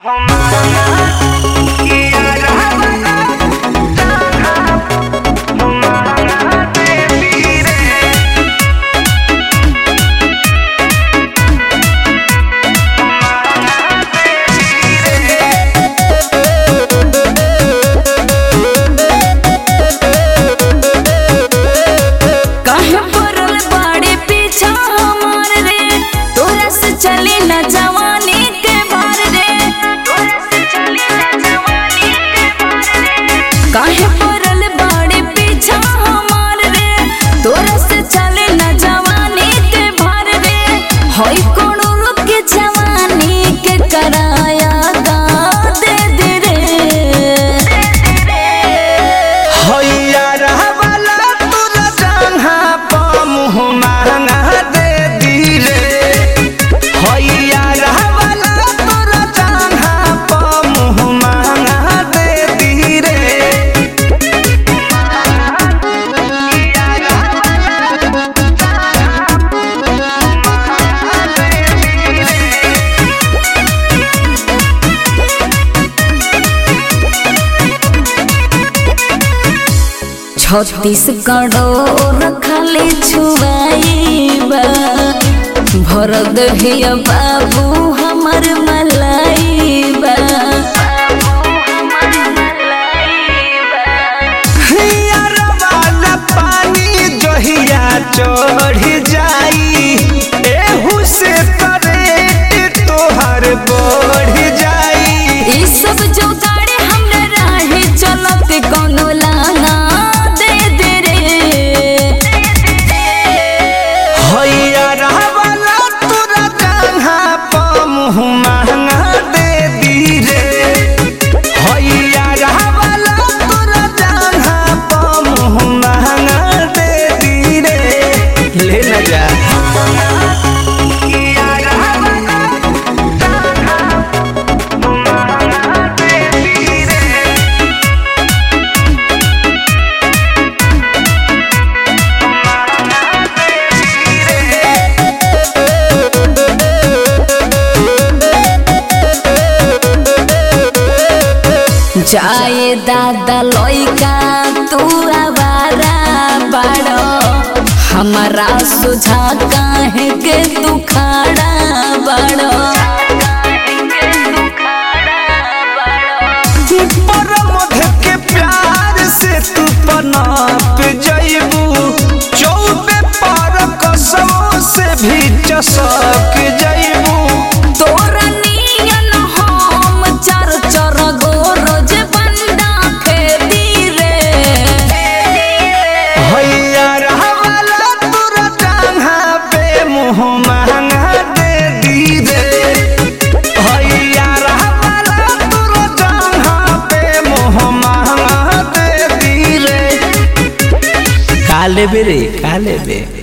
काहे पड़ल बाड़े पीछा हमार रे तोरा से चली न जवानी के भार रे तोरा से चली न जवानी के भार रे काहे पड़ल बाड़े पीछा हमार रे तोरा से चली न जवानी के भार रे होई कोनो लोग के जवानी के कराया गा दे दे रे हैया रहवाला तोरा जंघा प मुँह महंगा दे दी रे हैया रहवाला तोरा जंघा प मुँह महंगा दे दी रे छत्तीसगढ़ो रखले छुआईबा भर दहिया बाबू हमर मलाइबा हैया रहवाला पानी जहिया चढ़ जाई एहू से करेट तोहर बढ़ जाई ई सब जो गाड़ी हमरा राहे चलत कोनो लाना दे दे रे हैया रहवाला तोरा जंघा प मुँह महंगा दे दी रे हैया रहवाला तोरा जंघा प मुँह महंगा दे दी रे ले न जा जाए दादा लइका तू आवारा बाड़ो हमारा सुझा काहे के तू खाड़ा बाड़ो पर मध के प्यार से तू पनाप जइबू चौबे पर कसमों से भी चसक जइबू तोरा नियन हम चर चर गो रोज बंदा खेती रे हैया रहवाला तोरा जंघा पे मुँह महंगा दे दी रे हैया रहवाला तोरा जंघा पे मुँह महंगा दे दी रे काले बेरे काले बे